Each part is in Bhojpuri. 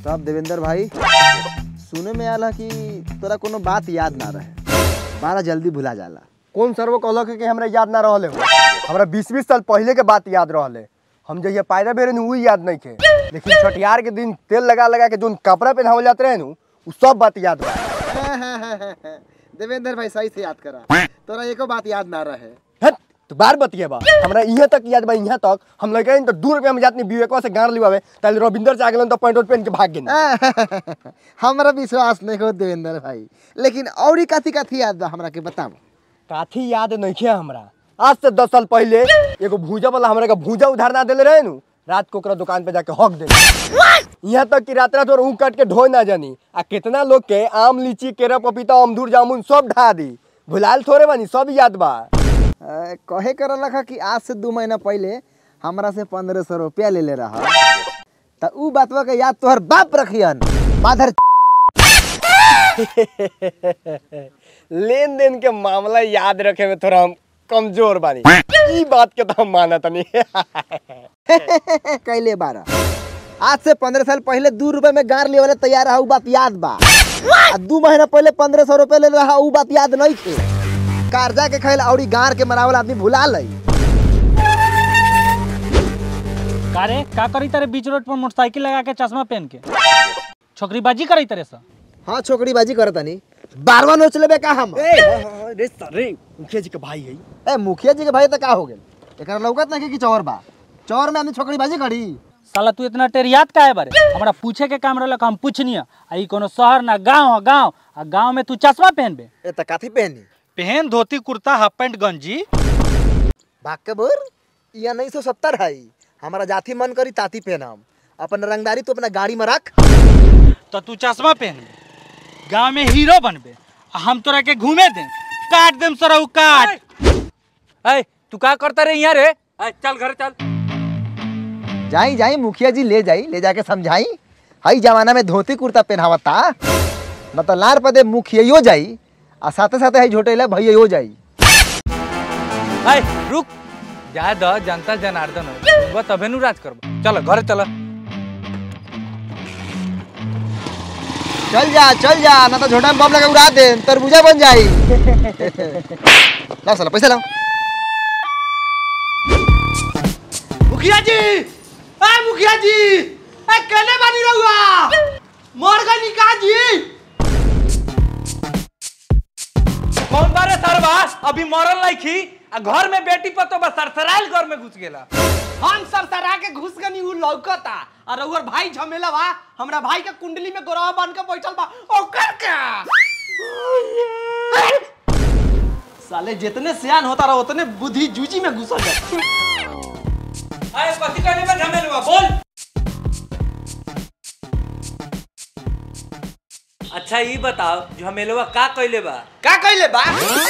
तब देवेंद्र भाई सुने में आला कि तोरा कोनो बात याद ना रहे बड़ा जल्दी भुला जाला कौन सर्व कहलक है कि हमरा याद ना रहले हो हमरा बीस बीस साल पहले के बात याद रहले हम जहिया पायरा बेरे नु याद नहीं थे लेकिन छठियार के दिन तेल लगा लगा के जोन कपड़ा पहनावल जाते रहे नु उ सब बात याद बा देवेंद्र भाई सही से याद करा तोरा एको बात याद ना रहे हट तो बार बतिया बा हमरा यहाँ तक याद बा यहाँ तक हम लगे तो दू रुपया में जातनी विवेकवा से गाड़ लिवावे ताले रविंदर से आगलन तो पैंट वैंट पहन के भाग गेल हमरा विश्वास नहीं हो देवेंद्र भाई लेकिन औरी कथी कथी याद बा हमरा के बताओ काथी याद नहीं है हमरा आज से दस साल पहले एगो भूजा वाला हमरा का भूजा उधार ना देले रहे नु रात को ओकरा दुकान पे जाके हक दे यहाँ तक कि रात रात और ऊँ काट के ढोए ना जानी आ कितना लोग के आम लीची केरा पपीता अमदूर जामुन सब ढा दी भुलाल थोड़े बानी सब याद बा अ, कहे कर लखा कि आज से दू महीना पहले हमरा से पंद्रह सौ रुपया ले ले रहा त ऊ बातवा के याद तोहर बाप रखियन माधर लेन देन के मामला याद रखे में थोड़ा हम कमजोर बानी ई बात के तो हम मानत नहीं कैले बारह आज से पंद्रह साल पहले दू रुपए में गार लेवले तैयार रहा ऊ बात याद बा आ दू महीना पहले पंद्रह सौ रुपया ले रहा ऊ बात याद नहीं थे कर्जा के खैल औरी गार के मरावल आदमी भुला लई का रे का करी तारे बीच रोड पर मोटरसाइकिल लगा के चश्मा पहन के छोकरीबाजी करी तारे सा हाँ छोकरी बाजी करतनी बारवा नोच लेबे का हम रे सरे मुखिया जी के भाई है ए मुखिया जी के भाई तो का हो गेल एकरा लौकत नहीं कि चौर बा चौर में आदमी छोकरी बाजी करी साला तू इतना टेरियात का है बारे हमरा पूछे के काम रहलक हम पूछनी आ ई कोनो शहर ना गांव है गांव आ गांव में तू चश्मा पहनबे ए त काथी पहनी पहन धोती कुर्ता हाफ पैंट गंजी भाग के बोर या नहीं सौ सत्तर है हमारा जाति मन करी ताती पहनम अपन रंगदारी तो अपना गाड़ी में रख तो तू चश्मा पहनबे गांव में हीरो बनबे आ हम तोरा के घूमे दे काट देम सरऊ काट अय तू का करता रे यहाँ रे अय, चल घर चल जाई जाई मुखिया जी ले जाई ले जाके समझाई हई जमाना में धोती कुर्ता पहनावता न तो लार पदे मुखिया जाई आ साथे साथे हई झोटेला भैया जाई अय रुक जा द जनता जनार्दन है वो तबे नु राज करबो चल घर चल चल जा चल जा ना तो झोटा में बम लगा उड़ा दे तरबूजा बन जाई लाओ साला पैसा लाओ मुखिया जी ए मुखिया जी ए केने बानी रहुआ मर गई का जी कौन बारे सरवा अभी मरल नहीं खी आ घर में बेटी पतो बस सरसराइल घर में घुस गेला हम सब सरा के घुस गनी उ लौकता और रहुआ भाई झमेला बा हमरा भाई के कुंडली में गोरवा बन के बैठल बा ओकर का साले जितने सियान होता रहा उतने बुद्धि जूजी में घुसल जाता अय कथी कहने में झमेलुआ बोल अच्छा ये बताओ झमेलुआ का कइले बा का कइले बा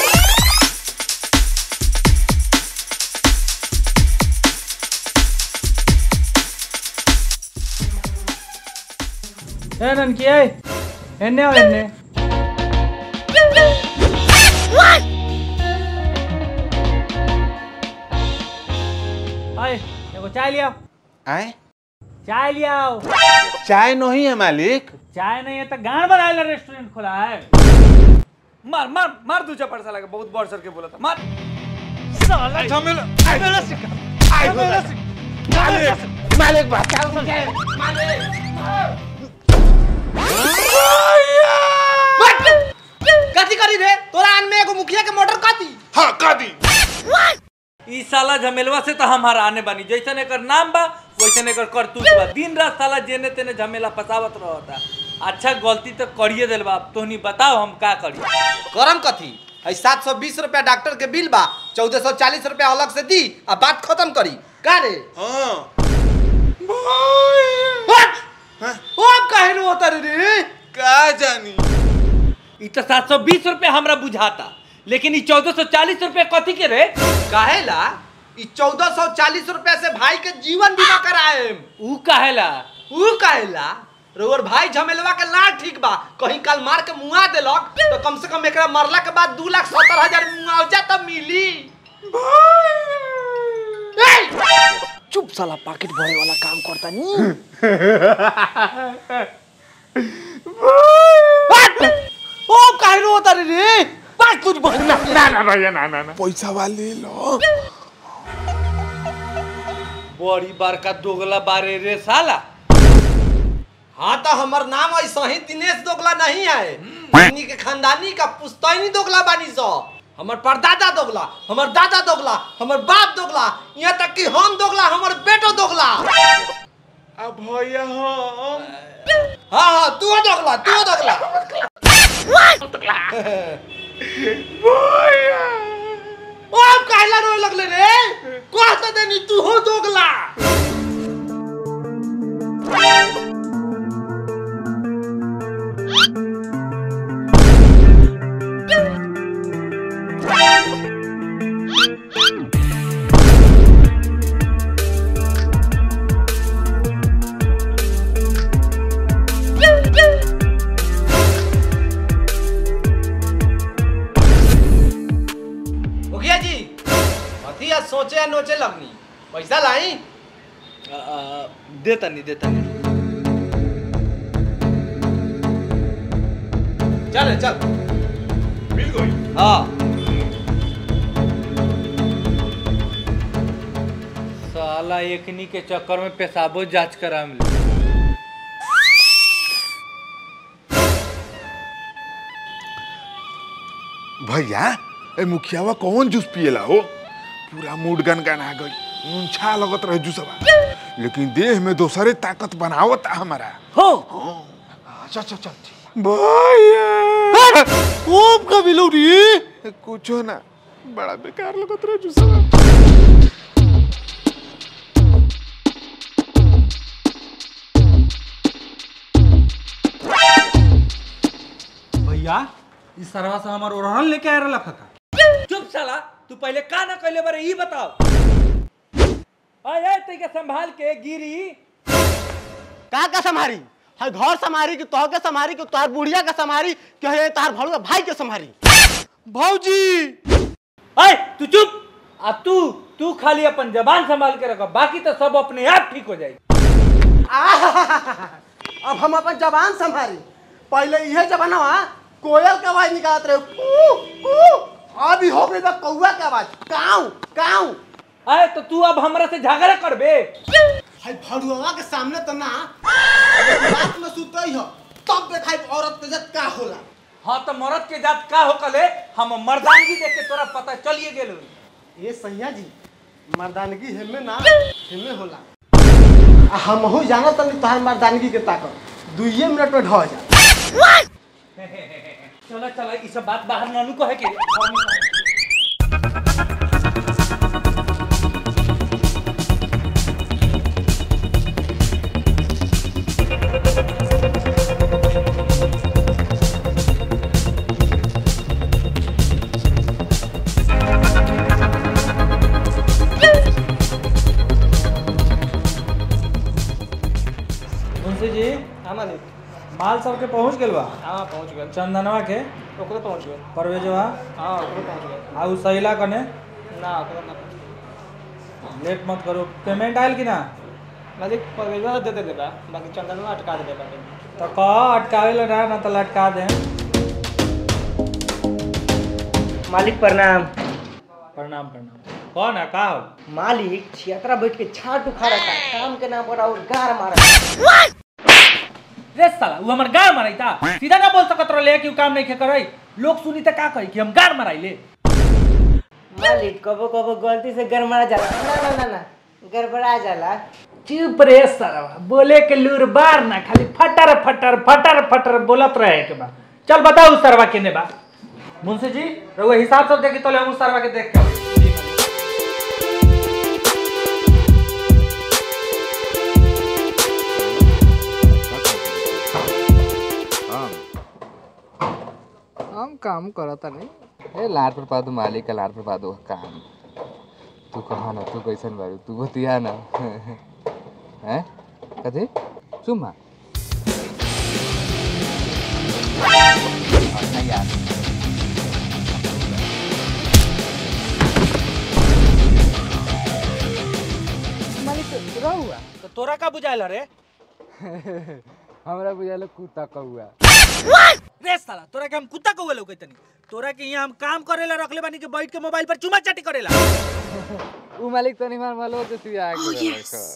ए ननकी ए एन्ने आओ एन्ने आए एगो चाय लिया आए चाय लिया आओ चाय नहीं है मालिक चाय नहीं है तो गान बनाए रेस्टोरेंट खोला है मार मार मार दूजा पड़सा लगा बहुत बड़ सर के बोला था मार साला झमेला झमेला सिखा झमेला सिखा मालिक बात कथी करी रे तोरा आन में एगो मुखिया के मोटर कथी हाँ कादी ई साला झमेलवा से तो हम हराने बानी जैसन एकर नाम बा वैसन एकर करतूत बा दिन रात साला जेने तेने झमेला फसावत रहता अच्छा गलती तो करिए दिल बा अब तोहनी बताओ हम का करी करम कथी है सात सौ बीस रुपया डॉक्टर के बिल बा चौदह सौ चालीस रुपया अलग से दी आ बात खत्म करी का रे हाँ हट! ओ अब काहे नु होता रे रे का जानी ई तो सात सौ बीस रुपया हमरा बुझाता लेकिन ई चौदह सौ चालीस रुपया कथी के रे काहे ला ई चौदह सौ चालीस रुपया से भाई के जीवन बीमा कराए ऊ काहेला ऊ काहे ला रोर भाई झमेलवा के ना ठीक बा कहीं काल मार के मुआ देलक तो कम से कम एकरा मरला के बाद दू लाख सत्तर हजार मुआवजा तब मिली ए! चुप साला पाकेट भरे वाला काम करता नी ओ काहे रो तारे रे बात कुछ बोल ना ना ना भैया ना ना ना पैसा वाले लो बड़ी बड़का दोगला बारे रे साला हाँ तो हमर नाम ऐसा ही दिनेश दोगला नहीं है इन्हीं के खानदानी का पुस्तैनी दोगला बानी सो हमर परदादा दोगला हमर दादा दोगला हमर बाप दोगला यहाँ तक कि हम दोगला हमर बेटो दोगला अब भैया हम हाँ हाँ तू दोगला तू दोगला भैया ओ अब काहेला रोए लगले रे कह तो देनी तू हो दोगला मुखिया जी अथी आज सोचे नोचे लगनी पैसा लाई आ, आ, देता नहीं देता नहीं चल चल मिल गई हाँ साला एकनी के चक्कर में पेशाबो जांच करा मिले भैया ए मुखियावा कौन जूस पिएला हो पूरा मूड गन आ गई ऊंचा लगत रहे जूसवा लेकिन देह में दोसरे ताकत बनावत हमारा हो चल चल चल भैया खूब का मिलो रे कुछो ना बड़ा बेकार लगत रहे जूसवा भैया इस सरवा से हमार ओढ़न लेके आ रहा खका चुप साला तू पहले का ना कहले बारे ई बताओ आए ते के संभाल के गिरी का का संभारी है घर संभारी कि तोह के संभारी कि तोहर बुढ़िया का संभारी कि है तार भड़ुआ भाई के संभारी भौजी आए तू चुप आ तू तू खाली अपन जबान संभाल के रखो बाकी तो सब अपने आप ठीक हो जाएगी अब हम अपन जबान संभारी पहले यह जबाना कोयल के आवाज निकालत रहे कू कू अभी हो गई बा कौआ के आवाज काऊ काऊ आए तो तू अब हमरा से झगड़ा करबे है भड़ुआ के सामने तो ना अगर रात में सुतई हो तब देखाई औरत के जत का होला हाँ तो मर्द के जात का हो कले हम मर्दानगी देख के तोरा पता चलिए गेल होई। ये सैया जी मर्दानगी हेमे ना हेमे होला आ हम हो जाना तनी तोहार मर्दानगी के ताकत दुइये मिनट में ढह जा चलो चलो ई सब बात बाहर नानू कहे के घर में कहे। मुंशी जी हाँ मालिक माल सबके पहुंच गेल बा हाँ पहुँच गए चंदनवा के ओकरो पहुँच गए परवेजवा हाँ ओकरो पहुँच गए आ उ सहिला कने ना ओकरो ना लेट मत करो पेमेंट आयल कि ना मालिक पगैया दे दे देगा बाकी चंदनवा अटका दे देगा तो कह अटकावे ला ना ना तो लटका दे मालिक प्रणाम प्रणाम प्रणाम कौन है का हो मालिक छियतरा बैठ के छाट उखाड़ा था काम के नाम पर और गार मारा रे साला उ हमर गाड़ माराई था सीधा ना बोल सकत रहे कि उ काम नहीं के करई लोग सुनी त का कही कि हम गाड़ माराई ले मालिक कबो कबो गलती से गड़बड़ा जाला ना ना ना ना गड़बड़ा जाला चुप रे साला बोले के लूर बार ना खाली फटर फटर फटर फटर बोलत रहे के बा चल बताओ उस सरवा केने बा मुंशी जी रहुआ हिसाब सब देखी तो ले हम उस सरवा के देख के आवे। हम काम करता नहीं ए लार पर पा दो मालिक का लार पर पा दो काम तू कहा ना तू कैसन बारू तू बतिया ना हैं कथी चुम्मा अच्छा यार तो तोरा का बुझाइल रे हमरा बुझाल कुत्ता कौआ रे साला तोरा के हम कुत्ता कौवे लौके तनी तोरा के यहाँ हम काम करेला रखले बानी के बैठ के मोबाइल पर चुमा चाटी करेला उ मालिक तनी मार मालो तो तू आके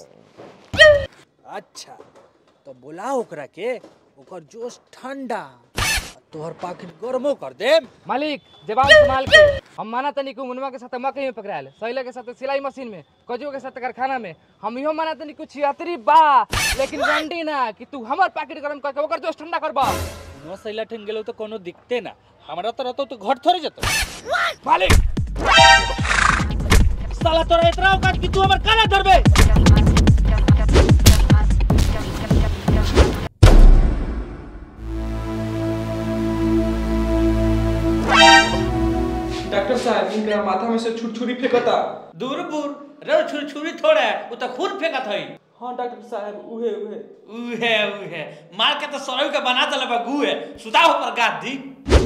अच्छा तो बोला ओकरा के ओकर जोश ठंडा तोहर पाकिट गरमो कर दे मालिक जवाब संभाल के हम माना तनी को मुनवा के साथ मकई में पकड़ायल सैला के साथ सिलाई मशीन में कजू के साथ कारखाना में हम इहो माना तनी कुछ यात्री बा लेकिन गारंटी ना कि तू हमर पैकेट गरम करके ओकर जोश ठंडा करबा नो सैला ठन गेलो तो कोनो दिखते ना हमरा तो रहतो तो घर थोड़ी जतो मालिक साला तोरा इतना औकात कि तू हमर काना धरबे डॉक्टर साहब इनका माथा में से छुरछुरी फेंकता दूर बुर रे छुरछुरी थोड़ा है वो तो खून फेंकत हई हाँ डॉक्टर साहब उहे उहे उहे उहे मार के तो सरऊ के बना दले बा गुए सुदाओ पर गाद दी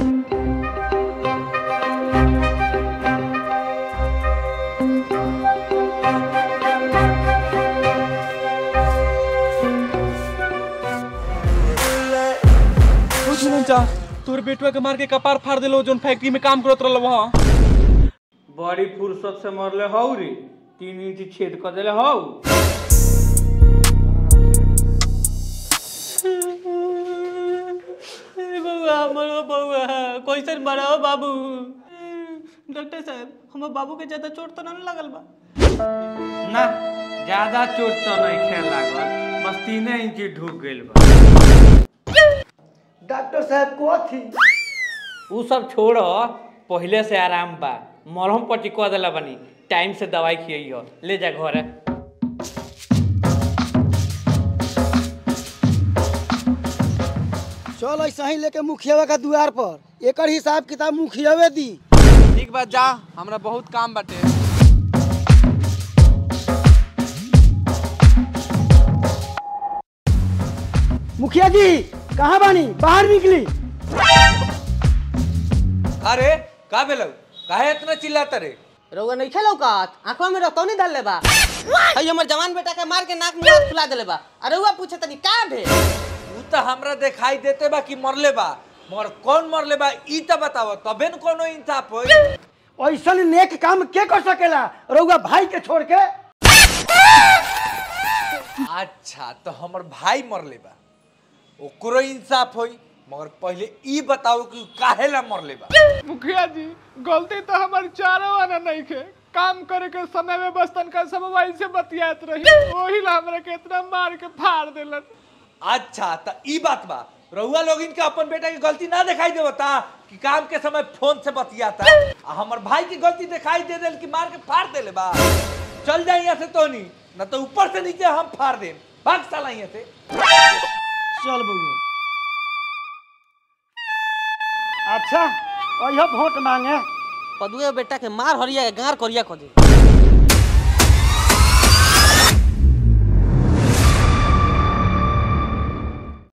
कुछ नहीं चा तोर बेटवा के मार के कपार फाड़ देलो जोन फैक्ट्री में काम करत रहल वहाँ बड़ी फुर्सत से मरले हौ रे तीन इंच छेद कर देले हौ बउआ मरो बउआ कैसे मरो बाबू डॉक्टर साहब हमर बाबू के ज्यादा चोट तो नहीं लगल बा ना ज्यादा चोट तो नहीं खेल लागल बस तीने इंच ढुक गइल बा डॉक्टर साहब को थी उ सब छोड़ पहले से आराम बा मरहम पट्टी कह देला बनी टाइम से दवाई खियइयो ले जा घर चल ऐसा ही लेके मुखियावा का द्वार पर एकर हिसाब किताब मुखियावे दी ठीक बात जा हमरा बहुत काम बाटे मुखिया जी कहाँ बानी बाहर निकली अरे का भेलौ काहे इतना चिल्लाता रे रउआ नहीं खेलो का आंखवा में रतौनी डाल ले बा हई हमर जवान बेटा के मार के नाक मुंह फुला देले बा अरे रउआ पूछे तनी का भे उ त हमरा दिखाई देते बा कि मरले बा मगर कौन मरले बा ई त बताओ तबे न कोनो इंसाफ होई ऐसन नेक काम के कर सकेला रउआ भाई के छोड़ के अच्छा तो हमर भाई मरले बा ओकरो इंसाफ होई मगर पहले ई बताओ कि उ काहे ला मरले बा मुखिया जी गलती तो हमार चारों आना नहीं खे काम करे के समय में बस तनका सब मोबाइल से बतियात रही वही ला हमरा के इतना मार के फाड़ देलन अच्छा त ई बात बा रउआ लोग इनके अपन बेटा की गलती ना दिखाई देवता कि काम के समय फोन से बतियाता आ हमर भाई की गलती दिखाई दे देल कि मार के फाड़ देले बा चल जाए यहाँ से तोनी न तो ऊपर से नीचे हम फाड़ देम भाग साला यहाँ से चल बउआ अच्छा अइह वोट मांगे पदुए बेटा के मार हरिया के गार करिया कर दे